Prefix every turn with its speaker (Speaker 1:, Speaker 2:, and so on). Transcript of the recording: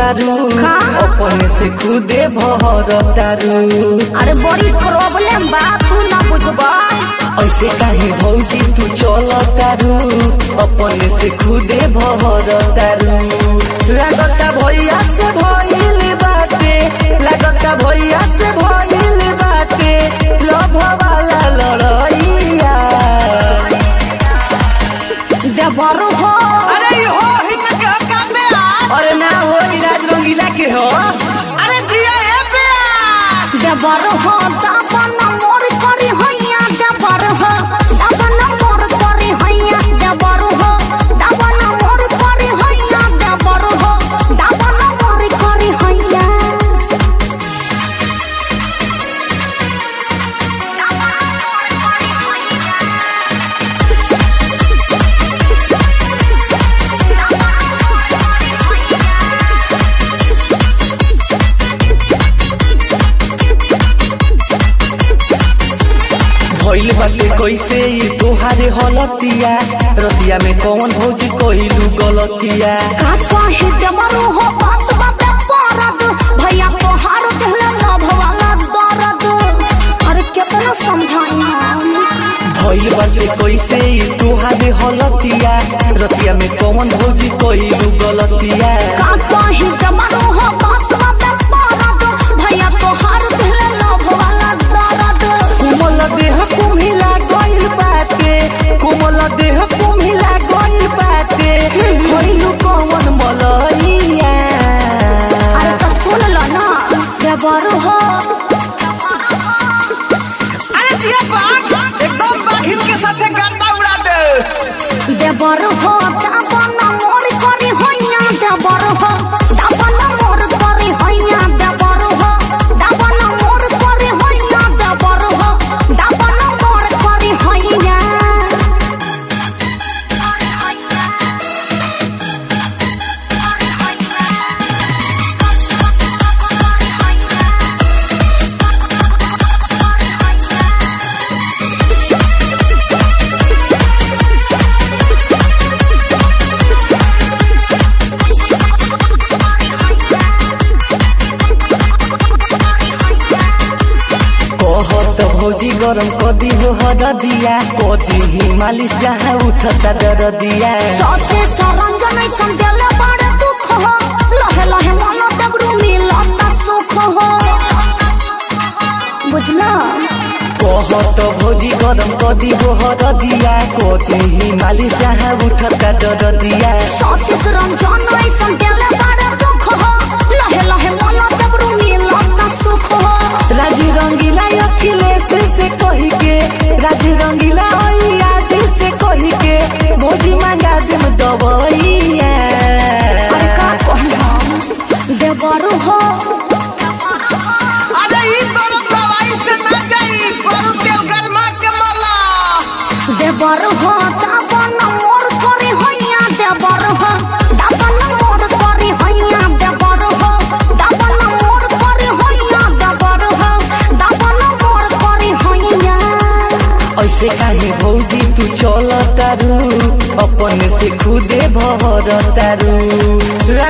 Speaker 1: तारू
Speaker 2: का?
Speaker 1: अपने से खुदे भर तारू
Speaker 2: अरे बड़ी प्रॉब्लम बा तू ना बुझबा
Speaker 1: ऐसे काहे भौजी तू चल तारू अपने से खुदे भर तारू लागता भैया से भइल बाटे लागता भैया से भइल बाटे लभ वाला लड़ैया
Speaker 2: देवर हो
Speaker 3: अरे ई हो हिंग के काम में आ
Speaker 1: अरे ना हो इलाज रंगीला के हो
Speaker 3: अरे जिया हे पे
Speaker 2: देवर हो दाबन मोर करी हैया देवर हो दाबन मोर करी हैया देवर हो दाबन मोर करी हैया देवर हो दाबन मोर करी हैया
Speaker 1: भइल बाटे कैसे ई तोहारे हलतिया रतिया में कौन भौजी कइलू गलतिया
Speaker 2: का कहे देवर हो बात बात परद भैया तोहार कहले लभ वाला दर्द अरे कितना समझाई हम
Speaker 1: भइल बाटे कैसे ई तोहारे हलतिया रतिया में कौन भौजी कइलू गलतिया
Speaker 2: का कहे देवर हो बात बात परद भैया तोहार कहले लभ वाला दर्द
Speaker 1: कोमल देह कुम्हिला गइल बाटे कोमल देह कुम्हिला गइल बाटे कइलू कौन मलैया
Speaker 2: अरे तो सुन लो ना देवर हो
Speaker 3: अरे जिया बाघ एकदम बाघिन के साथे गर्दा उड़ा दे
Speaker 2: देवर हो दाबन मोर करी हैया देवर हो दाबन मोर करी हैया देवर हो दाबन मोर करी हैया देवर हो दाबन मोर करी हैया
Speaker 1: कहत भौजी गरम कदी हो हरदिया कदी ही मालिश जहाँ उठता दरदिया
Speaker 2: सते सरंजन ऐसन देले बड़ दुख हो लहे लहे मन दबरू मिलता सुख हो बुझला
Speaker 1: कहत भौजी गरम कदी हो हरदिया कदी ही मालिश जहाँ उठता दरदिया
Speaker 2: सते सरंजन ऐसन देले बड़ दुख हो लहे लहे मन दबरू मिलता सुख हो
Speaker 1: राजी रंगीला अखिलेश से कही के राजी रंगीला आज से कही के भौजी मांगा देम दबैया
Speaker 2: अरे का कहना देवर हो
Speaker 3: अरे ई बड़ दवाई से ना जाई पर तेल गरमा के मला
Speaker 2: देवर हो दाबन मोर करी हैया देवर हो दाबन मोर करी हैया देवर हो दाबन मोर करी हैया देवर हो दाबन मोर करी हैया
Speaker 1: ऐसे काहे भौजी तू चल तारू अपने से खुदे भर तारू